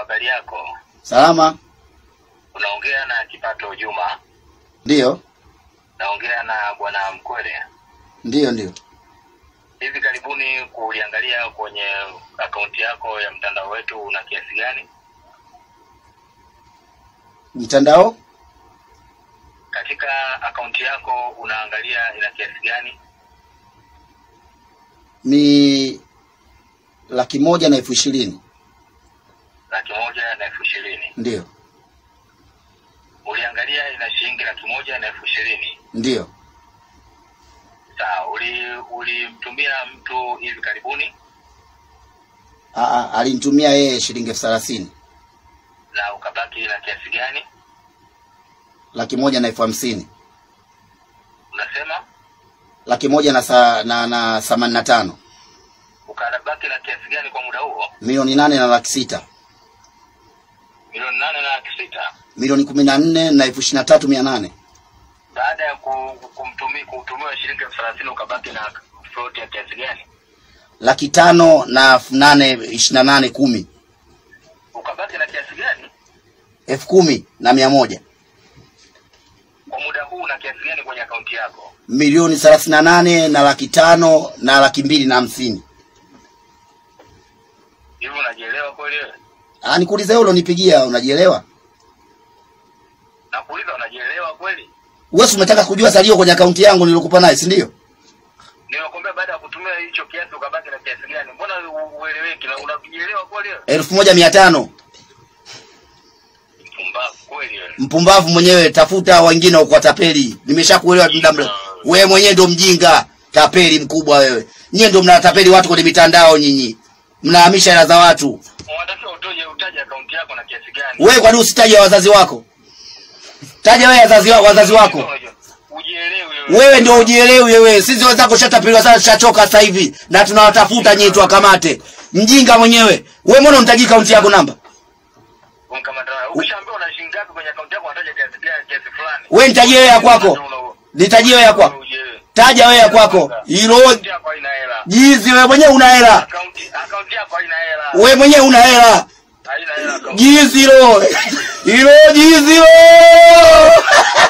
habari yako? Salama. Unaongea na Kipato Juma. Ndiyo, Naongea na bwana Mkwele. ndiyo, ndiyo. Hivi karibuni kuliangalia kwenye akaunti yako ya mtandao wetu una kiasi gani? Mtandao Katika akaunti yako unaangalia ina kiasi gani? ni laki moja na elfu ishirini. Laki moja na elfu ishirini. Ndiyo, Uliangalia ina shilingi laki moja na elfu ishirini. ndiyo. Sawa. Uli ulimtumia mtu hivi karibuni Aa, alinitumia yeye shilingi elfu thelathini, na ukabaki na kiasi gani? laki moja na elfu hamsini, Unasema laki moja na sa, na, na themanini na tano, ukabaki na kiasi gani kwa muda huo? milioni nane na laki sita, Milioni nane na laki sita. milioni kumi na nne na elfu ishirini na tatu mia nane. baada ya ku- kumtumi kutumiwa shilingi elfu thelathini ukabaki na float ya kiasi gani? laki tano na elfu nane ishirini na nane kumi, Ukabaki na kiasi gani? elfu kumi na mia moja, Kwa muda huu na kiasi gani kwenye akaunti yako? milioni thelathini na nane na laki tano na laki mbili na hamsini. Hivi unajielewa kweli wewe? Ah, nikuulize wewe ulonipigia unajielewa? Nakuuliza, unajielewa kweli? Wewe si umetaka kujua salio kwenye akaunti yangu nilokupa naye, si ndio? Nimekwambia baada ya kutumia hicho kiasi ukabaki na kiasi gani? Mbona u- ueleweki na unajielewa kweli wewe? elfu moja mia tano. Mpumbavu kweli wewe. Mpumbavu mwenyewe, tafuta wengine uko tapeli. Nimeshakuelewa muda mrefu. Wewe mwenyewe ndo mjinga, tapeli mkubwa wewe. Nyie ndo mnatapeli watu kwenye mitandao nyinyi. Mnahamisha hela za watu. Unatakiwa utoje utaje akaunti yako na kiasi gani? Wewe kwa nini usitaje wazazi wako? Taja wewe wazazi wako, wazazi wako. Ujielewe wewe. Wewe ndio ujielewi wewe. Sisi wenzako shatapeliwa sana, tushachoka sasa hivi na tunawatafuta nyinyi tuwakamate. Mjinga mwenyewe. Wewe mbona unitaji akaunti yako namba? Unkamata. Ukishaambiwa una shilingi ngapi kwenye akaunti yako unataja kiasi gani kiasi fulani. Wewe nitajie wewe ya kwako. Nitajie wewe ya kwako. Ujielewe. Taja wewe ya kwako. Hilo Akaunti yako haina hela. jizi wewe mwenyewe una hela. Akaunti akaunti yako haina hela. Wewe mwenyewe una hela. Haina hela akaunti. Jizi hilo. Hilo jizi hilo.